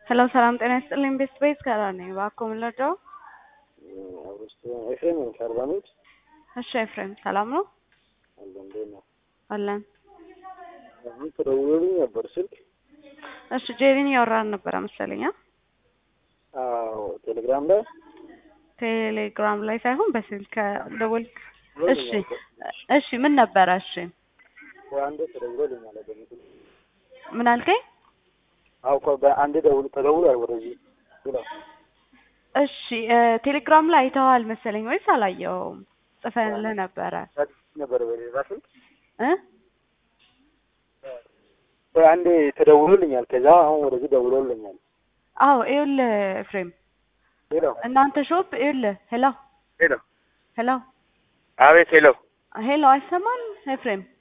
ሄሎ ሰላም ጤና ይስጥልኝ። ቤስት ቤዝ ከራ ነኝ። እባክዎ ምን ልርዳው? ኤፍሬም ነኝ ከአርባ ምንጭ። እሺ ኤፍሬም ሰላም ነው? አለ እንዴት ነው? አለን። አሁን ተደውሎልኝ ነበር ስልክ። እሺ ጄሪን እያወራን ነበረ መሰለኝ። አ? አዎ ቴሌግራም ላይ ቴሌግራም ላይ ሳይሆን በስልክ ደውል። እሺ እሺ ምን ነበረ? እሺ አንዴ ተደውሎልኛል። በምስል ምን አልከኝ? አዎ እኮ በአንዴ ደውል ተደውሏል ወደዚህ ብለው እሺ እ ቴሌግራም ላይ አይተኸዋል መሰለኝ ወይስ አላየኸውም? ጽፈንልህ ነበረ ነበር በሌላ ስልክ እ በአንዴ ተደውሎልኛል። ከዛ አሁን ወደዚህ ደውሎልኛል። አዎ ይኸውልህ ኤፍሬም ሄሎ እናንተ ሾፕ ይኸውልህ ሄሎ ሄሎ ሄሎ አቤት ሄሎ ሄሎ አይሰማም ኤፍሬም